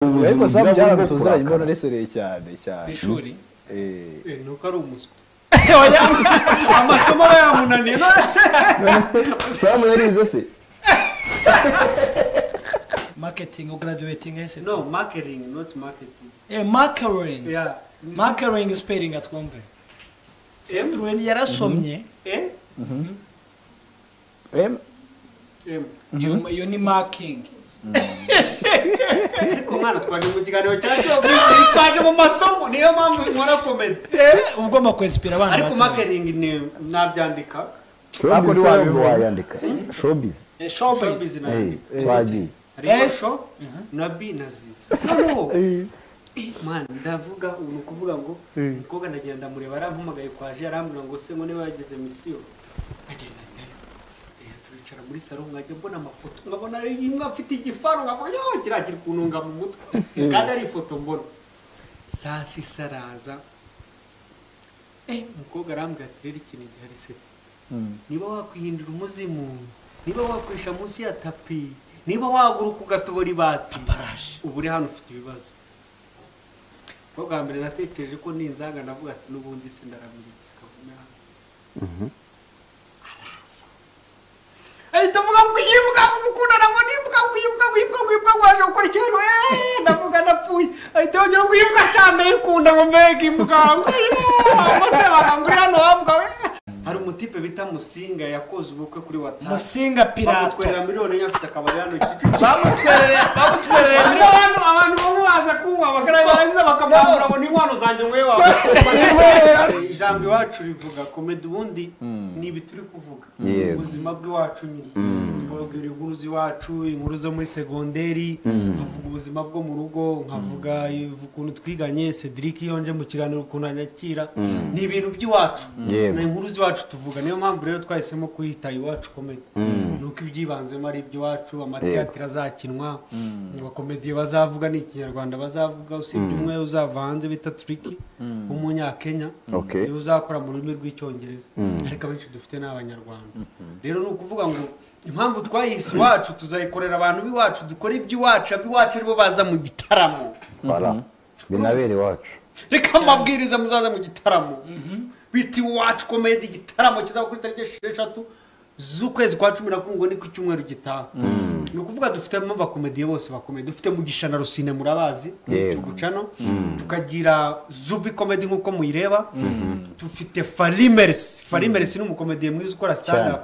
ariko ubuzima bwabo bwo zamu byarabituzanye mbona kurakara uresereye cyane cyane ku ishuri Eh, Eh, nuko ari umuswa amasomo aba yamunaniye none se samu yarize se marketing ugaraduwetinga ese no marketing not marketing eh marketing yeah marketing spelling atwumve m Truweni yarasomye eh Em, m iyo- iyo ni marking ariko mwana twaje mu kiganiro cya shopu twaje mu masomo niyo mpamvu nkora komedi Eh, uba ugomba kwensipira abana ariko bato. marketing ni nabyandika showbiz Hakurya se wabivuga. nubwo wayandika showbiz Eh, showbiz showbiz na Eh, twagiye harimo S. sho na b na z noneho Eh, mwana ndavuga ubu ni ukuvuga ngo umukobwa ndagenda ndamureba arampamagaye kwa je arambwira ngo se ngo niba yagize misiyo agenda njyayo Eh, turicara muri salo nkajya mbona amafoto nkabona imwe afite igifaru nkavuga yo kiriya kiri kuntunga mu mutwe kandi ari ifoto mbona saa sita araza Eh, umukobwa arambwira ati rero ikintu gihari se niba wakwihindura umuzimu niba wakoresha munsi ya tapi niba waguruka ugatobora ibati ubu uri hano ufite ibibazo ubwo bwa mbere natekereje ko ninzanga ndavuga ati n'ubundi se ndaramiriye kavuna araza ahita avuga ngo yimbwa mukundana ngo nimbwa wimbwa wimbwa wimbwa waje gukora ikintu eee ndavuga ndapfuye ahita yongera ngo yimbwa shande yikunda ngo mbega imbwa ngo yeee amase bakangurira hano wabwa we hari umutipe bita musinga yakoze ubukwe kuri watsapu musinga pirato bamutwerera miliyoni enye afite akabari hano kicukiro bamutwereye bamutwereye Hariho abantu abantu bamwe baza kunywa bakarangiza bakamwambura ngo ni inkwano zanjye mwewe ijambo iwacu rivuga komedi ubundi ni ibi turi kuvuga Yego. ubuzima bw'iwacu nyine twabwira inkuru z'iwacu inkuru zo muri segonderi nkavuga ubuzima bwo mu rugo nkavuga ukuntu twiganye cedric iyo nje mu kiganiro ukuntu anyakira ni ibintu by'iwacu Yewe. ni inkuru z'iwacu tuvuga niyo mpamvu rero twahisemo kuhita iwacu komedi ni uko ibyibanzemo ari iby'iwacu amateatire azakinwa abakomediye bazavuga ni ikinyarwanda bazavuga usibye umwe uzava hanze bita turiki w'umunyakenya Okay. niwe uzakora mu rurimi rw'icyongereza ariko abenshi dufite ni abanyarwanda rero ni ukuvuga ngo impamvu twahise iwacu tuzayikorera abantu b'iwacu dukore iby'iwacu ab'iwacu aribo baza mu gitaramo bara binabere iwacu reka amabwiriza muzaza mu gitaramo bita iwacu komedi igitaramo kizaba kuri tariki esheshatu z'ukwezi kwa cumi na kumwe ngo ni ku cyumweru gitaha ni ukuvuga dufitemo abakomediye bose bakomeye dufite mugisha na rusine murabazi Yego. tugucano tukagira zubi komedi nk'uko muyireba dufite farimerisi farimerisi ni umukomediye mwiza ukora stand up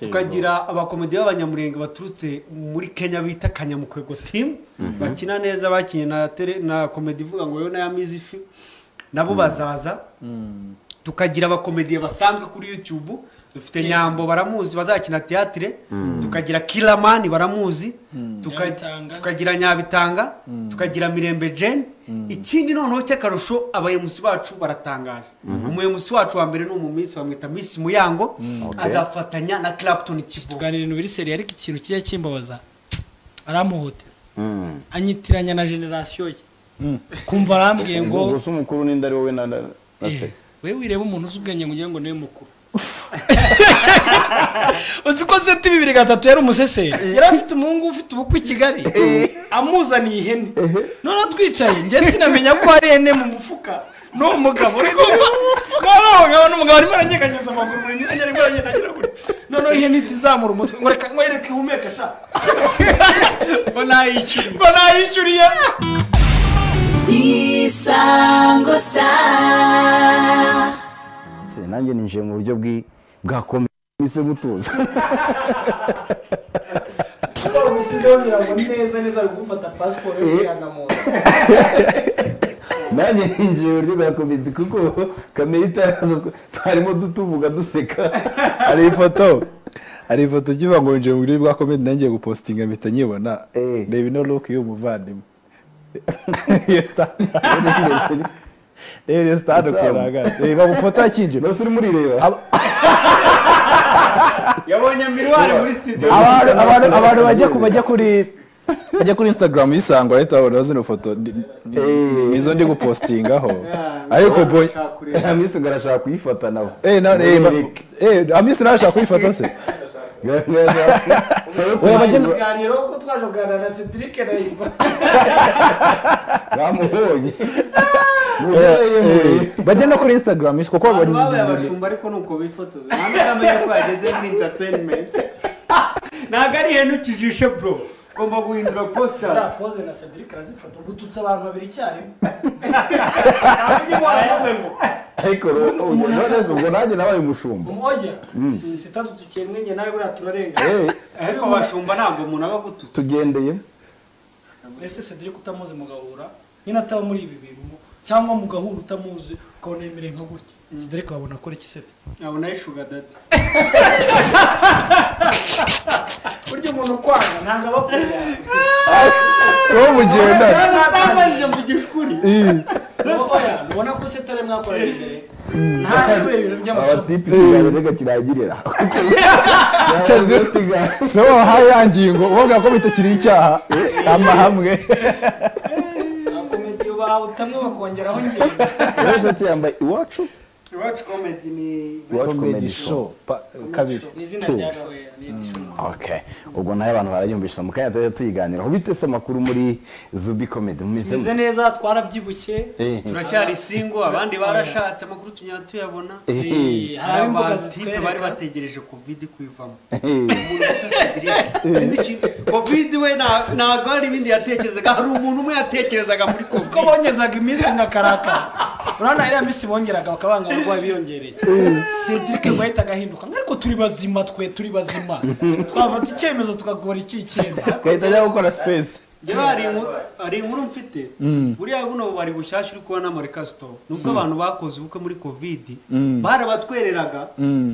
tukagira abakomediye b'abanyamurenge baturutse muri kenya bita kanyamukwego timu bakina neza bakinnye na tele- na komedi ivuga ngo yo na ya mizifi nabo bazaza tukagira abakomediye basanzwe kuri youtube dufite nyambo baramuzi bazakina teatire tukagira kiramani baramuzi tuka- Nyabitanga. tukagira nyabitanga tukagira mirembe jane ikindi noneho cy'akarusho abayemusi bacu baratangaje umuyemusi wacu wa mbere ni umumisi bamwita misi muyango azafatanya na clapton kivuga tuganira ibintu biri seriye ariko ikintu kijya kimbabaza aramuhotera anyitiranya na generasiyo ye kumva arambwiye ngo gusa umukuru n'indi ari wowe na na na se "Eh, wowe wireba umuntu uzi ubwenge ngo ugire ngo niwe mukuru uzi ko seti bibiri gatatu yari umuseseri yari afite umuhungu ufite ubukwe i kigali amuzaniye ihene noneho twicaye njye sinamenya ko hari ihene mu mufuka n'uwo mugabo uri kumva noneho uwo mugabo n'umugabo arimo aranyeganyeza amaguru muri myanya arimo aragenda agera kure noneho ihene ihita izamura umutwe ngo reka ngo yereke ihumeka sha ngo nayishyuriye ngo nayishyuriye Isango Star. Se, nanjye ninjiye mu buryo bwi- bwa komedi mise mutuza umushyizeho ngira ngo neza neza ari gufata pasiporo yo kwihana muntu nanjye ninjiye mu buryo bwa komedi kuko kamera itaraza twa- twarimo dutubuga duseka hari ifoto hari ifoto ukivuga ngo winjiye mu buryo bwa komedi nangiye gupostinga mpita nkibona Eh. reba ino luke y'umuvandimwe Iyo sitani- reba iyo sitani Izamu. ukuntu ahagaze reba mu foto yakinjira nose urimo urireba yabonye miruwari muri studio abantu abantu abantu bajya ku bajya kuri bajya kuri instagram yisangwa ahita babona zino foto ndi- ndi- Eh. nizo ndi gupostingaho ariko boy Nshaka kureba. amisi ngo arashaka kuyifata nawe eh na eh ba- eh amisi nawe ashaka kuyifata se Oya, Mu bajya- kiganiro ko twaje kuganira na cedric na iva bamubonye Nubwo bajya no kuri instagram kuko abantu babaye babona abashumba ariko ni uko bifotoza ntabwo namenye ko yageze muri interineti ntabwo ari ihene ukijishe bro ugomba guhindura positara ziriya pose na cedric arazifata ubwo ututse abantu babiri icyarimwe ariko ro- ubwo none se ubwo nanjye nabaye umushumba umwoya sitatu tukemwenye nawe buriya turarenga Eh, ariko abashumba ntabwo umuntu aba agututse tugendeye ese cedric utamuzi mugahura nyine ataba muri ibi bintu cyangwa mugahura utamuzi ukabona yemereye nka gutya cedric wabona akora iki seti nkabona ari shuga dati burya umuntu ukwanga ntabwo aba akuyanga wowe mugendana ntabwo mvugisha ukuri oya ubona ko seti ari mwakoranye imbere ntabwo kubera ibintu by'amasomo abatipe ikiganiro reka kirangirira se wahaye ya ngingo uvuga ko bitakiri icyaha amahame akomediyo bawutamwe bakongeraho ngenda wese yambaye iwacu iwacu komedi ni Iwacu comedy comedy show pa- kabiri ni izina Two. rya shoya ni edishoni Okay. ubwo nawe abantu barayumvishije mu kanya tujya tuyiganiraho bitese amakuru muri zubi comedy mumeze tumeze neza twarabyibushye Eh. turacyari singo abandi barashatse amakuru tunyura tuyabona Eh. Eh, hari hari imbuga abatipe bari zitwereka bategereje kovidi kuyivamo Eh, covid we nta- ntabwo hari ibindi yatekerezaga hari umuntu umwe yatekerezaga muri kuko covid bongezaga iminsi mugakarakara urabona iriya minsi bongeraga bakabanga abarwayi biyongereye cedric ngo yahitaga ahinduka ngo ariko turi bazima twe turi bazima twafata icyemezo tukagora icy'icyenda gahita ajya gukora space rero hari inkuru- hari inkuru mfite buriya buno bari bushyashya uri kubona muri kasito nubwo abantu bakoze ubukwe muri covid barabatwereraga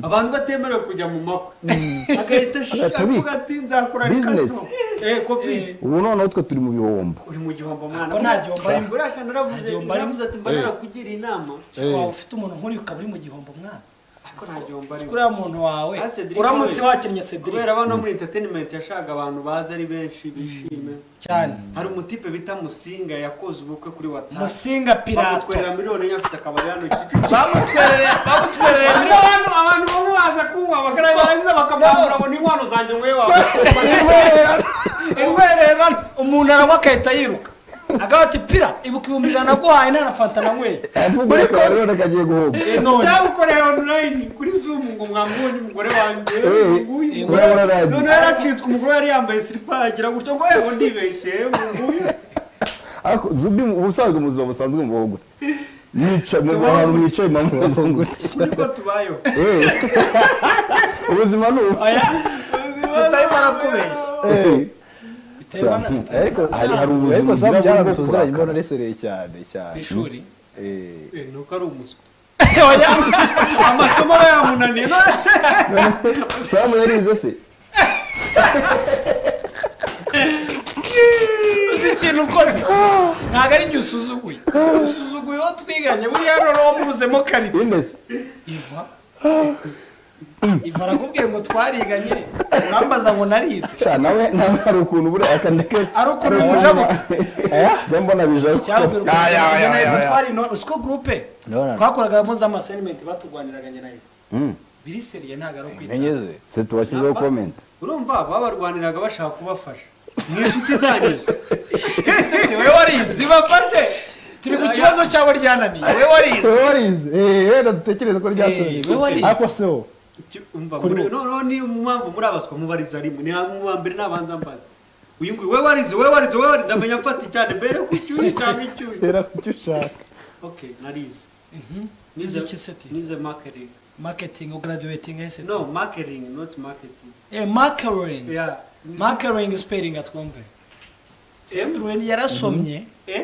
abantu batemerewe kujya mu makwe agahita sh- Ati, "Bi- avuga ati nzakora ari business." kasito eh covid ubu noneho twe turi mu bihombo uri mu gihombo mwana Ko nta gihombo arimo. buriya sha naravuze Nta gihombo arimo. naravuze ati mba narakugira inama waba ufite umuntu nk'uriya ukaba uri mu gihombo mwana ariko nta gihombo si arimo kuriya muntu wawe Ah, Cedric uramutse we. wakennye cedric kubera abana muri entertainment yashakaga abantu bazi ari benshi bishime cyane hari umutipe bita musinga yakoze ubukwe kuri whatsapp musinga pirato bamutwerera miliyoni enye afite akabari hano Kicukiro. bamutwereye bamutwereye Rero abantu abantu bamwe baza kunywa bakarangiza bakamwambura ngo ni inkwano zanjye mwe wawe irwererano umuntu aranywa agahita yiruka agaho ati pira ibuka ibihumbi ijana naguhaye nta na fanta nanyweye muri none kagiye guhomba Eh, none cyabukoreye online kuri zoom ngo mwamubonye umugore wanjye Eh, nguyu eh, umugore urabona radio. none yaracitswe umugore yari yambaye silipa yagira gutyo ngo ewe ndibeshye ngo nguyu ariko zubi mu- ubusanzwe mu buzima busanzwe mu bihombo mwicaye mu Tubaho bantu gutya. mwicaye mu mazunguruka kuri ko tubayeho ubuzima ni ubu oya tutarimo arakubeshya Eh, biterwa na- Sam, biterwa ariko hari hari ubuzima ariko samu bwabo bwo byarabituziranye kuraka. mbona aresereye cyane ku cyane ishuri Eh, Eh, nuko ari umuswa oya amasomo aba yamunaniye none se Sam yarize se uzi ikintu ukoze ntabwo ari igihe usuzuguye usuzuguye uwo twiganye buriya rero wamubuzemo karita bimeze iva iva arakubwiye ngo twariganye urambaza ngo narize sha nawe nawe hari ukuntu buriya akandeka ari ukuntu umujabuka njya mbona bijabuka cyababwira Aya, aya, aya, aya. ukuntu usiko gurupe Ndabona. twakoraga mpuzamasenimenti baturwaniraga njye nayo biriseriye ntabwo ari ukwita ntenyeze se tubashyizeho komenti urumva babarwaniraga bashaka kubafasha ni inshuti zanyu zo. Ese wowe warize bafashe turi ku kibazo cyabo ryananiye wowe warize wowe warize Eh, wenda dutekereze ko Eh, ryatuye wowe warize. ariko se wo Ki- umva muri- noneho ni mpamvu muri abaswa mubariza rimwe ni mu wa mbere nabanza mbaza uyu nguyu we warize we warize we warize ndamenya mfata cyane mbere ku cyuyi cyangwa icyuyi tera ku cyo ushaka okay narize nize iki seti nize marketing marketing graduating ese no marketing not marketing eh marketing yeah marketing spelling atwumve M Duen yarasomye E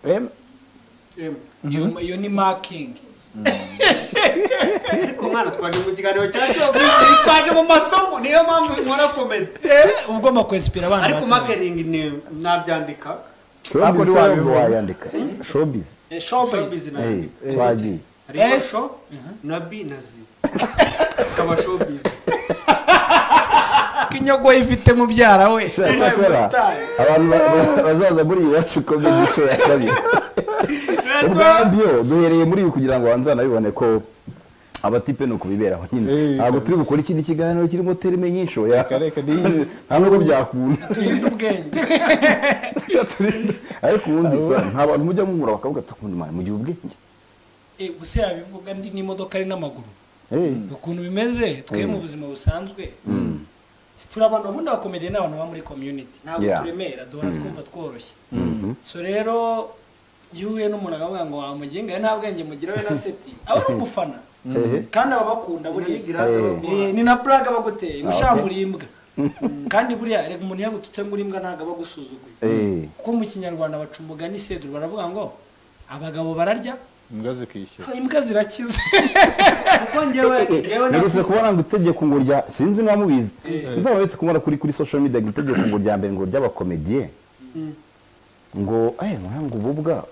Em, M iyo- iyo ni marking ariko mwana twaje mu kiganiro cya show business, twaje mu masomo niyo mpamvu nkora komedi eh uba ugomba kwinspira abana ariko bato. marketing ni nabyandika shobizi Ariko ni wa ntabwo bihombo. wayandika shobizi Eh, showbiz showbiz na Eh, B. twagiye hariho S. show na b na z ikaba showbiz inyogo ifite mubyara we Sha, cyakora abantu ba- ba- bazaza muri iyi wacu komedi sho ya kabiri ubwabyo duhereye muri ibi kugira ngo abanze banabibone ko abatipe ni ukubiberaho nyine Eh, ntabwo turi kabisa. gukora ikindi kiganiro kirimo terime nyinshi oya Reka, reka, ni- nta nubwo byakunda turinde ubwenge Turinde. ariko ubundi sa nta bantu mujya mumura bakavuga ati ukuntu mwana mugira ubwenge Eh, gusa yabivuga ndi n'imodoka ari n'amaguru Eh, ukuntu bimeze twe mu buzima busanzwe turi abantu babundi bakomeye ni abantu baba muri community ntabwo Yeah. turemera duhora twumva tworoshye so rero iyo uhuye n'umuntu akavuga ngo wamugenga nta bwenge mugira we na seti aba ari umufana ehe. kandi aba bakunda buriya Eh, ni na plaque aba aguteye ngo Ah, ushaka okay. uri imbwa kandi buriya reka umuntu yagututse ngo uri imbwa ntabwo aba agusuzuguye Eh, kuko mu kinyarwanda baca umugani seduru baravuga ngo abagabo bararya imbwa zikishyura imbwa zirakiza kuko njyewe njyewe Nerutse naku- kubona ngo itegeko ngo rya sinzi niba mubizi nzaba uretse kubona kuri kuri social media ngo itegeko ngo rya mbere ngo ry'abakomediye ngo eh mwana ngo ububwa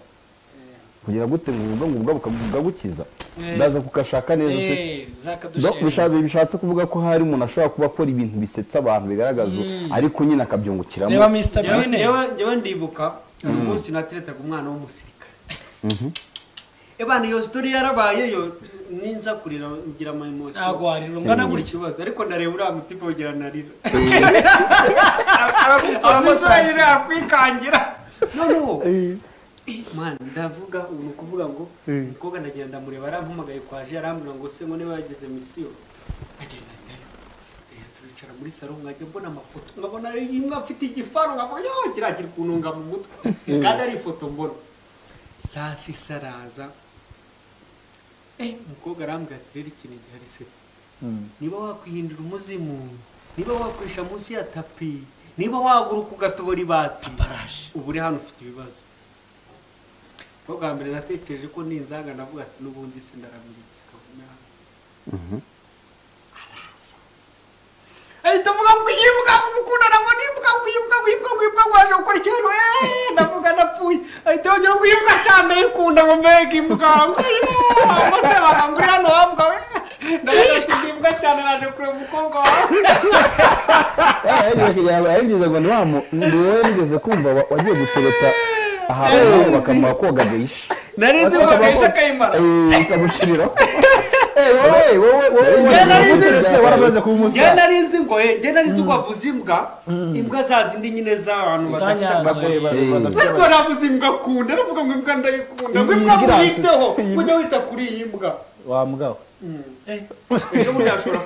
kugira gute ngo ububwa ngo ububwa bukagukiza Eh. ndaza kukashaka neza se Eh, Donc zakadushera bishatse bishatse kuvuga ko hari umuntu ashobora kuba akora ibintu bisetsa abantu bigaragaza ariko nyine akabyungukiramo reba mr njyewe- bine njyewe njyewe ndibuka uyu munsi nateretaga umwana w'umusirikare ebana iyo sitori yarabayeyo ninza kurira ngira ama emotion ntabwo warira ungana ntabwo gutya ikibazo ariko ndareba uriya mutima ugira narira aramusanga yakwikangira noneho mwana ndavuga ubu ni ukuvuga ngo umukobwa ndagira ndamureba arampamagaye kwaje arambwira ngo se ngo niba yagize misiyo agenda ndeba Eh, turicara muri salo nkajya mbona amafoto nkabona imwe afite igifaru nkavuga yo kiriya kiri kuntunga mu mutwe kandi ari ifoto mbona saa sita araza eh umukobwa arambwira ati rero ikintu gihari se niba wakwihindura umuzimu niba wakoresha munsi ya tapi niba waguruka ugatobora ibati ubu uri hano ufite ibibazo ko bwa mbere natekereje ko ninzanga navuga ati n'ubundi se ndaramiriye kabona araza ahita avuga ngo yimbwa mukundana ngo nimbwa ngo yimbwa ngo yimbwa ngo yimbwa ngo waje gukora ikintu eee ndavuga napfuye ahita yongera ngo yimbwa shana yikunda ngo mbega imbwa ngo yimbwa ngo se bakangurira hano wambwa we ndavuga ati ndimbwa cyane naje kureba umukobwa wawe yarigeze ngo ntiwamu niwe yarigeze kumva wa- wagiye gutereta ahantu bakamuha koga geisha nari nzi ko akenshi akayimara Eh, ikamushiriraho Eh, wowe wowe wowe Njye nari wowe nzi- ese waramaze kumusya njye nari nzi ngo eh, njye nari nzi ko wavuze imbwa imbwa za zindi nyine z'abantu badafite Zanyazo. amaguru ariko navuze imbwa kunda navuga ngo imbwa ndayikunda ngo imbwa Imbwa iratse. mwiteho ujya wita kuri iyi mbwa wa mbwa ejo bundi hashobora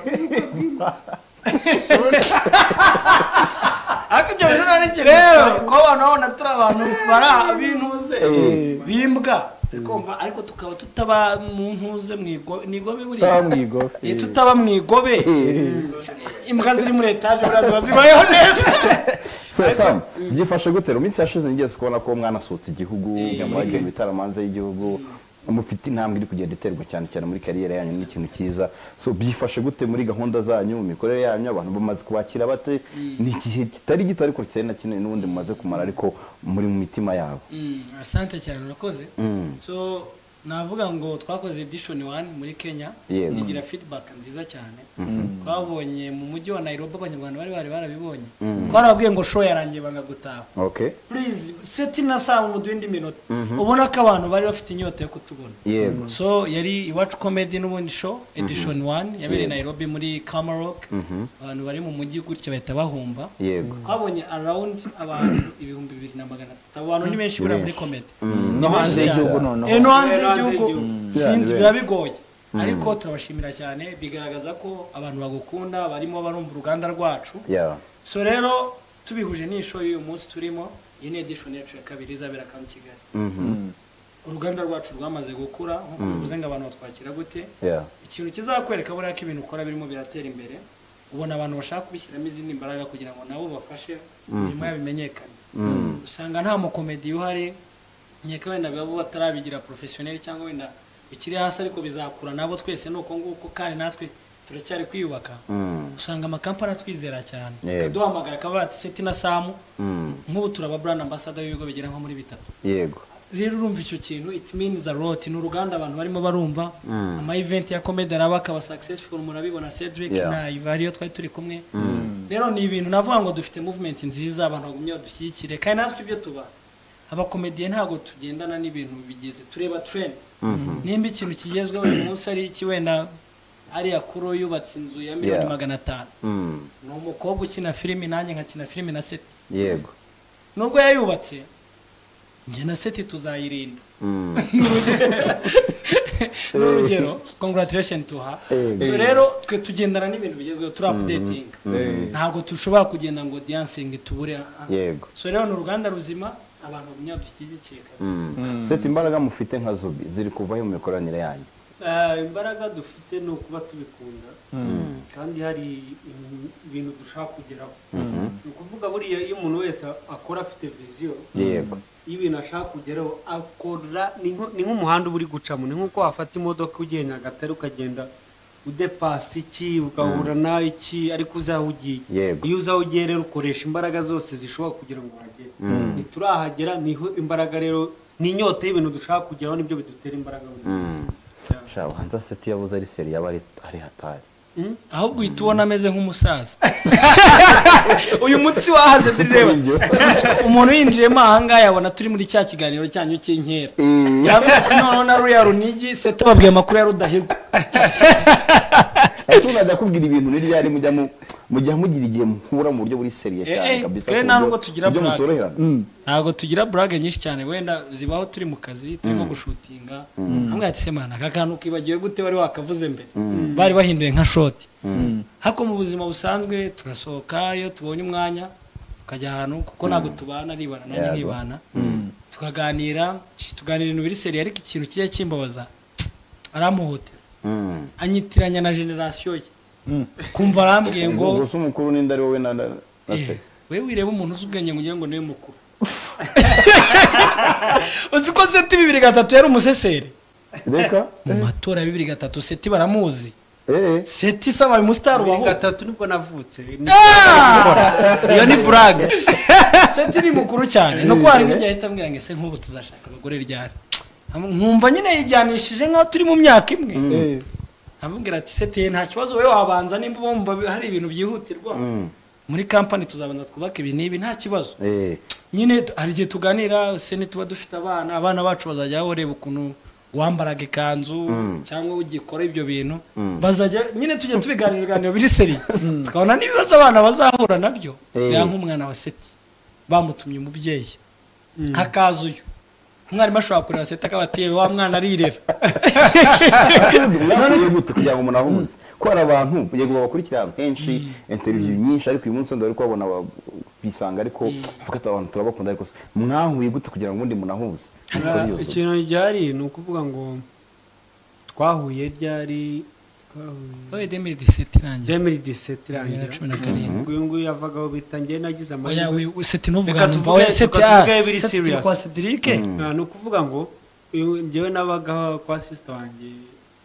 ariko ibyo bintu nari nkeneye rero ko abantu babona turi abantu bara bintuze bimbwa kumva ariko tukaba tutaba mu ntuze mu igo- ni igobe buriya wa mwigo Eh, tutaba mu igobe imbwa ziri muri etaje buriya ziba zibayeho neza So, Sam, byifashe gute rero iminsi yashize ngeze kubona ko umwana asohotse igihugu yamuhagiye mu bitaramo hanze y'igihugu mufite intambwe iri kugenda iterwa cyane cyane muri kariyeri yanyu ni ikintu cyiza so byifashe gute muri gahunda zanyu mu mikorere yanyu abantu bamaze kubakira bate ni igihe kitari gito ariko kitari na kinini n'ubundi mumaze kumara ariko muri mu mitima yabo Mm, asante cyane urakoze so navuga ngo twakoze edition one muri kenya Yego. igira feedback nziza cyane twabonye mu mujyi wa nairobi abanyarwanda bari bari barabibonye twarababwiye ngo show yarangiye banga gutaha okay please seti na saa mu duhindi minota ubona ko abantu bari bafite inyota yo kutubona yego so yari iwacu comedy n'ubundi show edition one yabereye nairobi muri kamarok abantu bari mu mujyi gutya bahita bahumva yego twabonye arawundi abantu ibihumbi bibiri na magana atatu abo bantu ni benshi buriya muri komedi no hanze y'igihugu noneho no hanze Eh, no hanze y'igihugu y'igihugu. sinzi Yeah, biba bigoye ariko turabashimira cyane bigaragaza ko abantu bagukunda barimo barumva uruganda rwacu yeah so rero tubihuje n'isho y'uyu munsi turimo iyi ni edishoni yacu ya kabiri izabera hano i kigali uruganda rwacu rwamaze gukura nk'uko bivuze ngo abantu batwakira gute yeah ikintu kizakwereka buriya ko ibintu ukora birimo biratera imbere ubona abantu bashaka kubishyiramo izindi mbaraga kugira ngo nabo bafashe imirimo yabo imenyekane usanga nta mukomedi uhari nkeka wenda babo batarabigira porofesiyoneri cyangwa wenda bikiri hasi ariko bizakura nabo twese ni uko nguko kandi natwe turacyari kwiyubaka usanga amakampani atwizera cyane Yego. akaduhamagara akavuga ati seti na samu Mm. nk'ubu turaba brand ambassador y'ibigo bigera nko muri bitatu yego rero urumva icyo kintu it means a lot ni uruganda abantu barimo barumva ama event ya comedy araba akaba successful murabibona Cedric Yeah. na Iva ariyo twari turi kumwe rero ni ibintu navuga ngo dufite movement nziza abantu bagumye badushyigikire kandi natwe ibyo tuba abakomediye ntabwo tugendana n'ibintu bigize tureba trend nimba ikintu kigezweho uyu munsi ari iki wenda ariya kuro yubatse inzu ya miliyoni Yeah. magana atanu Mm, ni umukobwa ukina filimi nanjye nkakina filimi na seti yego nubwo yayubatse njye na seti tuzayirinda Mm, Ni urugero- ni urugero congratulation tuha Yego. so rero twe tugendana n'ibintu bigezweho turi apudetinga ntabwo dushobora kugenda ngo diyansingi tubure aha. yego so rero ni uruganda ruzima abantu bagumya badushyigikiye kabisa Mm. seti imbaraga mufite nka zubi ziri kuvaho mu mikoranire yanyu Ah, imbaraga dufite ni ukuba tubikunda kandi hari im- ibintu dushaka kugeraho ni ukuvuga buriya iyo umuntu wese akora afite viziyo yego y'ibintu ashaka kugeraho akora ni nko- ni nk'umuhanda uba uri gucamo ni nk'uko wafata imodoka ugiye nyagatare ukagenda udepasa iki ugahura n'iki ariko uzi aho ugiye Yego. iyo uzi aho ugiye rero ukoresha imbaraga zose zishoboka kugira ngo uhagere ntiturahagera niho imbaraga rero ni inyota y'ibintu dushaka kugeraho nibyo bidutera imbaraga buri munsi Yeah. sha ubanza seti yabuze ari seri yaba ari- ari hatari ahubwo uhita ubona ameze nk'umusaza uyu munsi wahaze sireba umuntu yinjiyemo ahangaha yabona turi muri cya kiganiro cyanyu cy'inkera yavuga ko noneho na ruriya runigi seta babwiye amakuru ya rudahigwa ese umuntu ajya akubwira ibintu ni ryari mujya mu mujya mugira igihe muhura mu buryo buri seriye Eh, eh, cyane kabisa twe ku nta buryo- nubwo tugira ku buryo blague. mutoroherana ntabwo tugira burage nyinshi cyane wenda zibaho turi mu kazi turi nko gushutinga hamwe yatse mana aka kantu kibagiwe gute wari wakavuze mbere bari bahinduye nka shoti hako mu buzima busanzwe turasohoka iyo tubonye umwanya tukajya ahantu kuko ntabwo tubana nibana nanjye Yego. nkibana tukaganira shi, tuganira ibintu biri seri ariko ikintu kijya kimbabaza aramuhotera Mm. anyitiranya na generasiyo ye kumva arambwiye ngo ngo se umukuru n'indi ari wowe na na na Eh, seri wewe wireba umuntu uzi ubwenge ngo ugire ngo niwe mukuru uzi ko seti bibiri gatatu yari umuseseri reka mu matora ya bibiri gatatu seti baramuzi eee seti sabaye umusitari bibiri ubaho gatatu nibwo navutse ni- iyo ni burage seti ni mukuru cyane nuko hari n'igihe ahita ambwira ngo ese nk'ubu tuzashaka abagore ryari nkumva nyine yijyanishije nk'aho turi mu myaka imwe amubwira ati seti ye nta kibazo wowe wabanza nimba wumva hari ibintu byihutirwa muri kampani tuzabanza twubake ibi n'ibi nta kibazo eee nyine t- hari igihe tuganira se nituba dufite abana abana bacu bazajya bareba ukuntu wambaraga ikanzu cyangwa ugikora ibyo bintu bazajya nyine tujya tubiganira ibiganiro biri seriye tukabona n'ibibazo abana bazahura nabyo Eh. reba nk'umwana wa seti bamutumye umubyeyi hakaza uyu umwarimu ashobora kureba seti akaba ati "Yewe, wa mwana arirera mwakwiye gute kugira ngo umuntu ahumuze ko hari abantu yego babakurikirana henshi interiviyu nyinshi ariko uyu munsi wenda bari kubabona ba- bisanga ariko bavuga ati abantu turabakunda ariko se mwahuye gute kugira ngo ubundi muntu ahuze Niko Ah, bibazo. ikintu ryari ni ukuvuga ngo twahuye ryari twahuye wowe demiri diseti irangiye 2017 bibiri na irangira cumi na karindwi uyu nguyu yavagaho bita njye nagize oya amahirwe we- seti nuvuga Reka numva tuvuge- oya seti reka ah tuvuge biri seti turi serious. kwa sedirike Ah, ni ukuvuga ngo uyu- njyewe nabagaho kwa sisita wanjye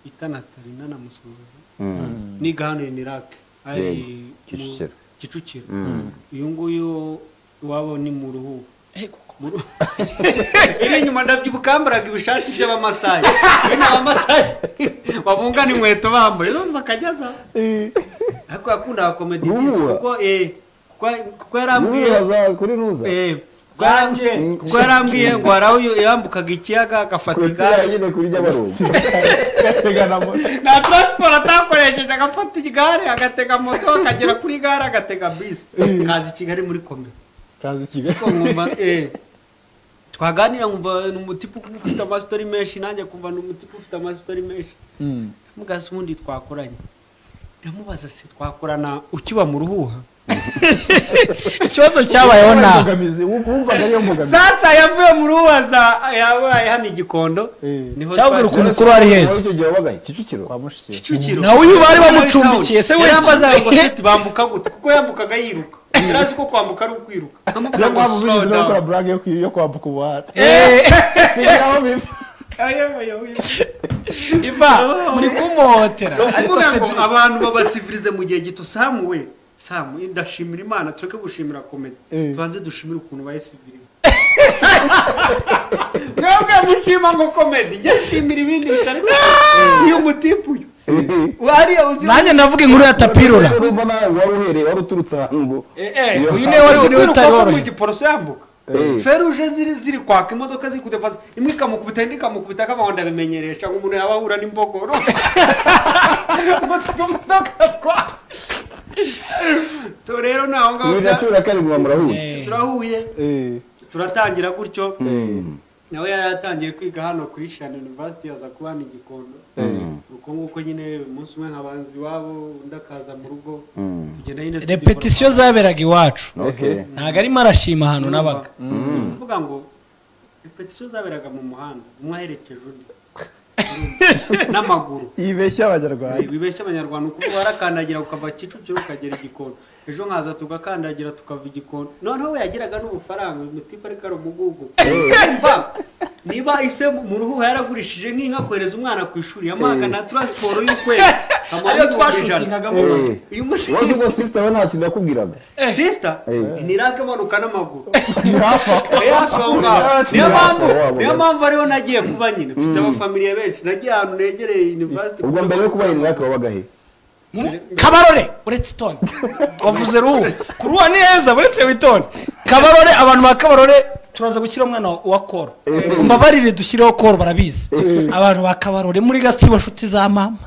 bita natalina na musuhuza Mm. niga hano inirake ari Yego, mu- Kicukiro. kicukiro Mm. uyu nguyu iwabo ni mu ruhu Eh, kuko- iri inyuma ndabyibuka yambaraga ibishati by'abamasayi ibi ni abamasayi babungana inkweto bambaye zo bakajyaza ariko yakundaga komedi disi Ruhuha. kuko eh, kuko- kuko yarambwiye Nuza, kuri nuza eh, kuko yarambwiye kuko yarambwiye ngo hari aho yambukaga ikiyaga agafata kurikira igare nyine kuri ry'abarungu nta taransiporo atakoresheje agafata igare agatega moto akagera kuri gare agatega bisi kaza i kigali muri komero ariko nkumva eh, twaganira nkumva ni umutipe ufite amasitori menshi nanjye kumva ni umutipe ufite amasitori menshi mugasi ubundi twakoranye ndamubaza se twakorana ukiba mu ruhuha ikibazo cyabayeho ntaho imbogamizi wumvaga ariyo mbogamizi sasa yavuye mu ruhuha za- yabaye hano igikondo Eh. niho cyabwira twahise- ukuntu kuri ari heza icyo gihe wabagaye kicukiro kwa mushiki Kicukiro. Na uyu bari Muri bamucumbikiye, town. se we- yarambazaga ngo seti bambuka gute kuko yambukaga yiruka ntazi ko kwambuka ari ukwiruka niyo nkamubwira ngo mpamvu slow birinze no gukora down burage yo kwi- yo kwambuka umuhanda Eh, bigira aho biva iva muri kumuhotera ariko kuvuga se ngo abantu babasivirize mu gihe gito samu we samu ndashimira imana tureke gushimira komedi Eh. tubanze dushimire ukuntu bayisiviriza mwebwe mushima ngo komedi njye nshimira ibindi bitari uyu mutipe uyu ariya uzi nanjye ndavuga inkuru ya tapirora urumva nawe wari uhereye wari uturutse ahantu ngo Eh, uyu niwe wari uriho utari utari mu worohewe giporoso yambuka Eh. feruje ziri ziri kwaka imodoka ziri kudepasa imwe ikamukubita indi ikamukubita akabahonda bimenyeresha ngo umuntu yaba ahura n'imbogoro ngo tutumodoka twa so rero ni aho ngaho muri bya- natura kane muba murahuye turahuye Eh, turatangira gutyo Mm. nawe yari atangiye kwiga hano ku ishani university aza kuba hano i gikondo uko nguko nyine umunsi umwe nkabanza iwabo undi akaza mu rugo Mm. tugenda nyine tugikoramo. repetisiyo zaberaga iwacu Okay. ntabwo arimo arashima ahantu n'abaga kuvuga ngo repetisiyo zaberaga mu muhanda umwe aherekeje undi n'amaguru yibeshya abanyarwanda wibeshya abanyarwanda kuko warakandagira ukava kicukiro ukagera igikondo ejo nkaza tugakandagira tukava igikondo noneho we yagiraga n'ubufaranga umutipa ariko ari umugugu Umva, niba ise mu ruhu yaragurishije nk'inka kohereza umwana ku ishuri yamuhaga na taransiporo y'ukwezi amuha ariyo n'ibihumbi ijana. twashutingagamo Eh. uyu munsi wari uzi ko sisita we nta kintu yakubwiraga sisita Eh. inirake amanuka n'amaguru ntihapfa Oya, si aho ngaho. niyo mpamvu Wabo. niyo mpamvu ariho nagiye kuba nyine mfite abafamiliya benshi nagiye ahantu negereye university ubwo mbere yo kuba inirake wabaga he kabarore uretse itoni wavuze ruhu ku ruhu ni heza uretse witoni kabarore abantu ba kabarore turaza gushyira umwana wa koro mbabarire dushyireho koro barabizi abantu ba kabarore muri gatsibo nshuti za mama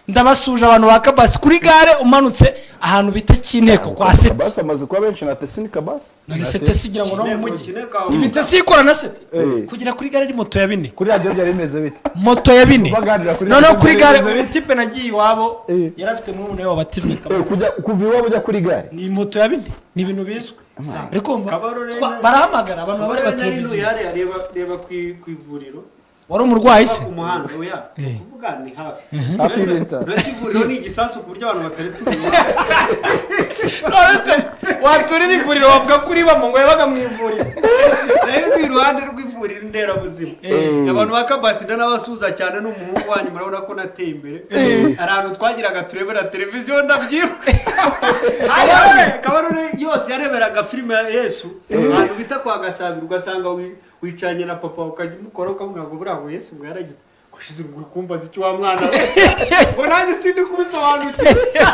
ndabasuje abantu ba kabasi kuri gare umanutse ahantu bita cy'inteko kwa seti kabasi amaze kuba benshi na tesi ni kabasi none seti sigira ngo no mu Kineko, mujyi Kineko, ifite si ikora na seti Eh. kugera kuri gare ari moto ya bine kuri radiyo byari bimeze bite moto ya bine Baganira kuri noneho radiyo kuri gare byari bimeze uyu tipe nagiye iwabo Eh. yari afite murumuna we wabatijwe Eh, kabarore kujya kuva iwabo ujya kuri gare ni moto ya bine ni ibintu bizwi ariko umva, Kabarore twa- na- barahamagara abantu baba bareba Kabarore nari televiziyo ntuyare areba reba ku i- ku ivuriro wari umurwayi se ku muhanda oya Eh. kuvuga ni hafi Hafi y'ibitaro. uretse ivuriro ni igisasu ku buryo abantu batari tubizi none se waturira ivuriro wavuga ko uribamo ngo yabaga mu ivuriro nayo ni iruhande rw'ivuriro nderabuzima abantu ba kabasi ndanabasuhuza cyane ni umuhungu wanyu murabona ko nateye imbere hari ahantu twagiraga turebera televiziyo ndabyibuka Kabarore- kabarore yose yareberaga filime ya yesu ahantu bita kwa gasabira ugasanga wi- wicanye na papa ukajya umukora ukamubwira ngo buriya ngo yesu ngo yaragize ngo shize uruguru kumbaza icyo wa mwana we." ngo nanjye sindi kubisobanukira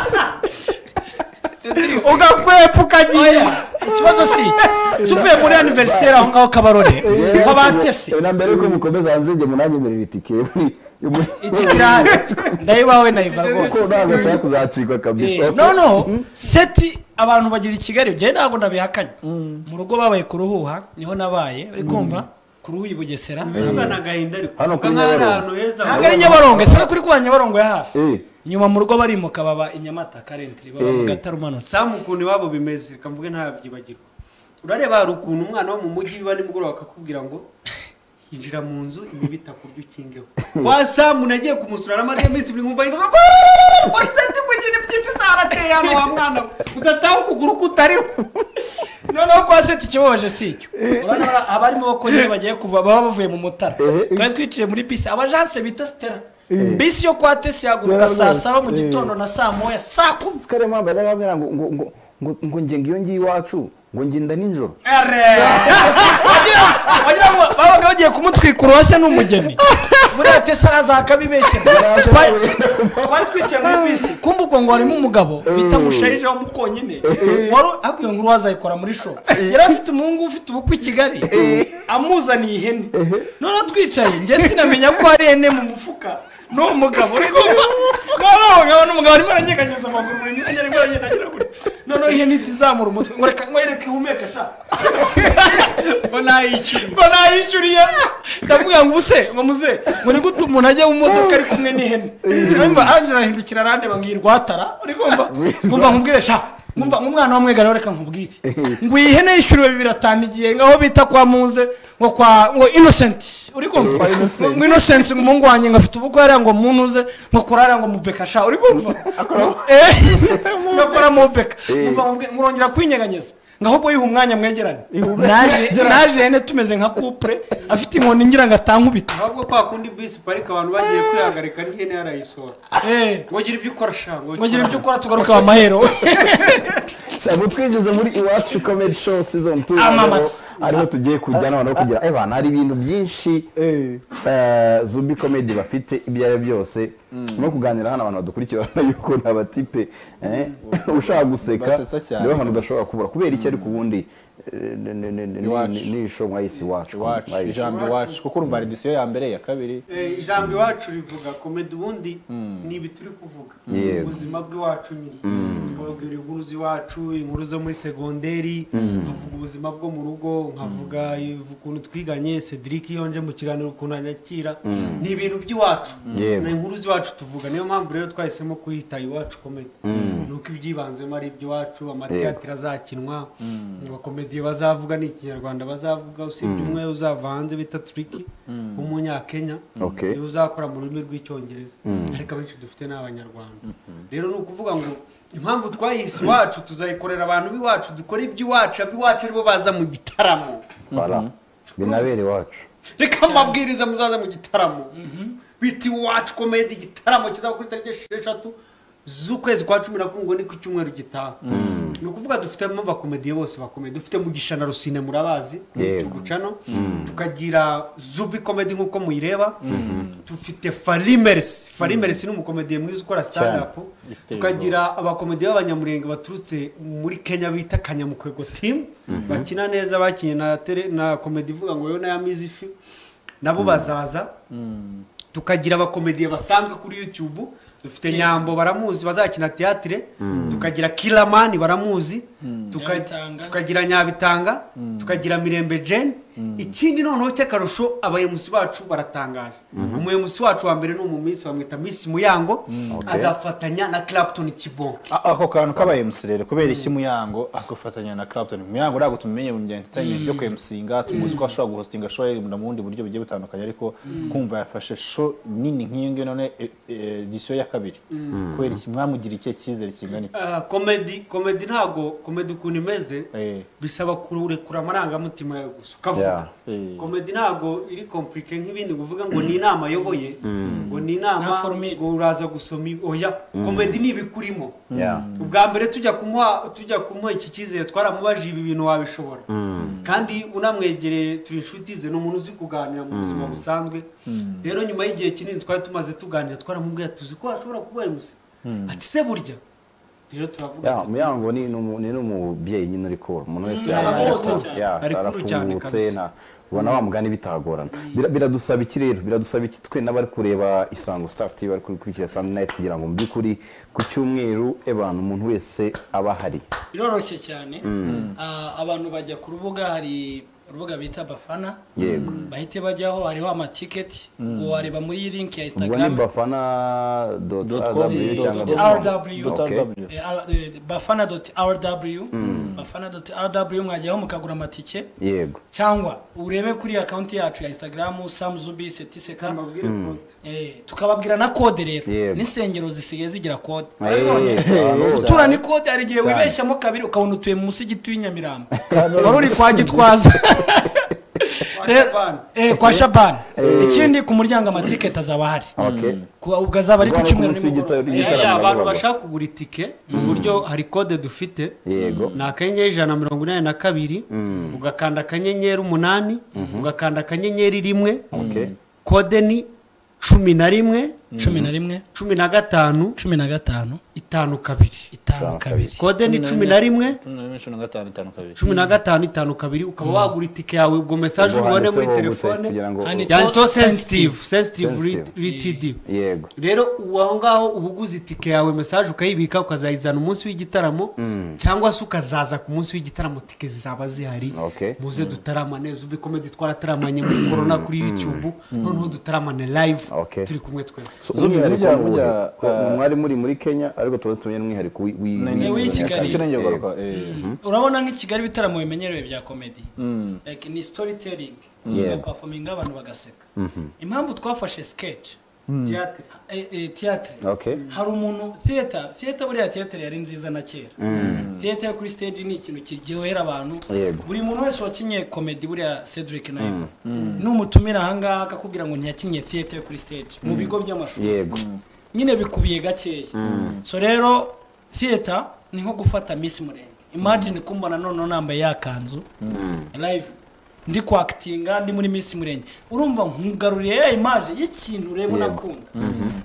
ugakwepa ukagiye ikibazo si iki. tuvuye muri aniveriseri aho ngaho kabarore kw'abatesi Eh, na mbere yuko mukomeza hanze njye munanyemerera itike iki kirahari ndayibawe nayiva kuko rwose ntabwo nshaka kuzacikwa kabisa Eh, noneho seti abantu bagira i kigali njyewe ntabwo ndabihakanye mu rugo babaye ku ruhuha niho nabaye uri kumva ku ruhu i bugesera Nzabana agahinda ariko Hano uvuga kuri nk'aho ari Nyabarongo. ahantu heza ntabwo ari nyabarongo ese no kuri kuba nyabarongo ya hafi Eh. inyuma mu rugo barimuka baba i nyamata karentiri baba mu Eh. gatare umanutse samu ukuntu iwabo bimeze reka mvuge ntabyibagirwa urareba hari ukuntu umwana wo mu mujyi biba nimugoroba akakubwira ngo injira mu nzu imibu itakurya ukingeho wa samu nagiye kumusura n'amata iminsi ibiri nkumva yinjira uretse ndigugire byinshi zarateye hano wa mwana we udataha ukuguru kutariho noneho kwa seti ikibabaje si icyo urabona aba arimo bako nyine bagiye kuva baba bavuye mu mutara Eh, eh. twari twiciye muri bisi abajanse bita sitera bisi yo kwa tesi yahaguruka saa saba mu gitondo na saa moya saa kumi sikare mpamvu yajyaga ambwira ngo ngo ngo ngo ngo njye ngiyo ngiye iwacu ngo ngenda nijoro wagira ngo babaga bagiye kumutwika uruhashya n'umugeni buriya tesa araza akabibeshyera Twari- twari twicaye muri bisi kumva ubwo ngo harimo umugabo bita musharije wa mukonyine wari akwiye ngo uruhaza ayikora muri show yari afite umuhungu ufite ubukwe i kigali amuzaniye ihene noneho twicaye njye sinamenya ko hari ihene mu mufuka n'uwo mugabo uri kumva noneho nkabona umugabo arimo aranyeganyeza amaguru muri myanya arimo aragenda agira gutya noneho ihene itizamura umutwe ngo reka ngo yereke ihumeka shaka ngo nayishyure ngo nayishyuriye ndamubwira ngo ubuse ngo muze ngo ni gute umuntu ajya mu modoka ari kumwe n'ihene urumva angela ahindukira arandeba ngo iyi rwatara uri kumva ngumva nkubwire sha ngumva nk'umwana w'umwegara reka nkubwire ngo iyi hene yishyuriwe bibiri atanu igihe ngaho bita kwa muze ngo kwa ngo innocent uri kumva ngo innocent ngo umuhungu wanjye ngo afite ubukwe hariya ngo munuze ngo kurara ngo mubekasha uri kumva Eh, ngakora mubeka ngumva nkubwire- ngo urongera kwinyeganyeza ngo ahubwo yiha umwanya mwegerane naje naje hene tumeze nka couple afite inkoni ngira ngo atankubita ahubwo kwa kundi bisi parike abantu bagiye kwihagarika n'ihene yarayisora Eh, ngo gira ibyo ukora sha ngo ngo gira ibyo ukora tugaruke wa mahero ntabwo twinjize muri iwacu komedi show season two Amamasa. ariho tugiye kujya noneho kugira eh bana hari ibintu byinshi Eh, eh, zubi komedi bafite ibyo ari byo byose no kuganira hano abantu badukurikirana yuko ni abatipe eh, ushaka guseka Basetsa cyane niwe hantu udashobora kubura kubera iki ariko ubundi Iwacu. n'ishomwa y'isi iwacu iwacu Ayishomwa. ijambo iwacu kuko urumva redisiyo ya mbere iya kabiri Eh, ijambo iwacu rivuga komedi ubundi ni ibi turi kuvuga Yego. ubuzima bw'iwacu nyine twababwira inkuru z'iwacu inkuru zo muri segonderi nkavuga ubuzima bwo mu rugo nkavuga iv- ukuntu twiganye cedric iyo nje mu kiganiro ukuntu anyakira ni ibintu by'iwacu Yego. ni inkuru z'iwacu tuvuga niyo mpamvu rero twahisemo kuyita iwacu komedi ni uko ibyibanzemo ari iby'iwacu amateatire azakinwa abakomediye bazavuga ni ikinyarwanda bazavuga usibye umwe uzava hanze bita turiki w'umunyakenya Okay. niwe uzakora mu rurimi rw'icyongereza ariko abenshi dufite ni abanyarwanda rero ni ukuvuga ngo impamvu twayise iwacu tuzayikorera abantu b'iwacu dukora iby'iwacu ab'iwacu aribo baza mu gitaramo Voilà. binabere iwacu reka amabwiriza muzaza mu gitaramo bita iwacu komedi igitaramo kizaba kuri tariki esheshatu z'ukwezi kwa cumi na kumwe ngo ni ku cyumweru gitaha ni ukuvuga dufitemo abakomediye bose bakomeye dufite mugisha na rusine murabazi Yego. tugucano tukagira zubi komedi nk'uko muyireba dufite farimeresi farimeresi ni umukomediye mwiza ukora stand up tukagira abakomediye b'abanyamurenge baturutse muri kenya bita kanyamukwego team bakina neza bakinnye na tele- na komedi ivuga ngo yo naya mizifi nabo bazaza tukagira abakomediye basanzwe kuri youtube dufite nyambo baramuzi bazakina teatire tukagira kiramani baramuzi tuka- Nyabitanga. tukagira nyabitanga tukagira mirembe jane ikindi noneho cy'akarusho abayemusi bacu baratangaje umuyemusi wacu wa mbere ni umumisi bamwita misi muyango azafatanya na clapton kibonke A- ako kantu kaba MC rero kubera iki muyango agafatanya na Clapton muyango ntabwo tumenye mu bya entertainment byo kwemusinga tumuzi ko ashobora guhostinga show ye mu bundi buryo bugiye butandukanye ariko kumva yafashe show nini nk'iyo ngiyo none e- e- edition ya kabiri kubera iki mwamugira ikihe cyizere kingana iki Ah, komedi komedi ntago komedi ukuntu imeze Eh. bisaba kurekura amarangamutima yawe gusa ukavuga Eh. komedi ntabwo iri kompurike nk'ibindi ngo uvuge ngo ni inama ayoboye ngo ni Nta inama formule. ngo uraza gusoma ibi- oya komedi ni ibikurimo Yeah. ubwa mbere tujya kumuha tujya kumuha iki cyizere twaramubajije ibi bintu wabishobora kandi unamwegereye turi inshuti ze ni umuntu uzi kuganira mu buzima busanzwe rero nyuma y'igihe kinini twari tumaze tuganira twaramubwiye tuzi ko ashobora kuba yamuze ati se burya rero turavuga Ya, tuti, muyango ni numu- ni n'umubyeyi nyine uri kora umuntu wese aragororotse yaba- cyane. ya, Ari kuru cyane arafungutse kabisa. nta- ubona wa mugani bitagorana Bira- biradusaba iki rero biradusaba iki twe n'abari kureba isango star tv bari gukurikira sunday night kugira ngo mu by'ukuri ku cyumweru abantu umuntu wese aba ahari biroroshye cyane Ah, abantu bajya ku rubuga hari urubuga bita bafana yego bahite bajyaho hariho amatiketi wareba muri iyi linki ya ubwo ni instagram bafana dot Dot com, rw eh, cyangwa dot dot com. rw. Dot Okay. rw. Eh, R- eh, bafana doti rw bafana doti rw mwajyaho mukagura amatike yego cyangwa urebe kuri akaunti yacu ya instagram samzubi setiseka mbabwire kode. Eh, tukababwira na kode rero Yego. n'insengero zisigaye zigira kode Eh, aho- gutura ni kode hari igihe wibeshyamo kabiri ukabona utuye munsi y'igiti w'inyamirambo wari uri kwa gitwaza Rero- Shabani. eh, kwa shabani ikindi ku muryango amatiketi azaba ahari Okay. Ku- ubwo azaba ari ku Ubwo cyumweru ari ku munsi nimugoroba w'igitaro- Eh, Igitaramo abantu nabagabo. bashaka kugura itike mu buryo hari kode dufite yego ni akanyenyeri ijana na mirongo inani na kabiri ugakanda akanyenyeri umunani ugakanda akanyenyeri rimwe Okay. kode ni cumi na rimwe cumi na rimwe cumi na gatanu cumi na gatanu itanu kabiri itanu kabiri kode ni cumi na rimwe Cumi na rimwe, cumi na gatanu itanu kabiri cumi na gatanu itanu kabiri ukaba wagura itike yawe ubwo mesaje Ubwo ubone muri handitseho gute telefone kugira ngo Handitse- yanditseho Sensitive. sensitive sensitive Sensitive. ritidi yego rero uwo aho ngaho uba uguze itike yawe mesaje ukayibika ukazayizana umunsi w'igitaramo cyangwa se ukazaza ku munsi w'igitaramo tike zizaba zihari Okay. muze dutarama neza ubu komedi twarataramaye muri korona kuri yutube noneho dutaramane live Okay. turi kumwe twese So, Zumi, umwihariko mujya- ni mujya, uwuhe? Ko eh, mwari muri muri kenya ariko tuba tumenye n'umwihariko w'i- w'i- ni uw'i Kigali. icyo ngiye kugaruka urabona nk'i kigali ibitaramo bimenyerewe bya komedi like ni storytelling Yeah. pafominga abantu bagaseka impamwu twafashe sketch Theatre. eh, eh, theatre Okay. hari umuntu theatre theatre buriya theatre yari nziza na kera theatre yo kuri stage ni ikintu kiryohera abantu Yego. buri muntu wese wakinye komedi buriya cedric nawe numutumira ahangaha akakubwira ngo ntiyakinye theatre yo kuri stage mu bigo by'amashuri yego nyine bikubiye gakeya so rero theatre ni nko gufata miss murenge imagine kumbona noneho nambaye ya kanzu live ndi kwakitinga ndi muri miss murenge urumva nkugaruriye ya image y'ikintu ureba unakunda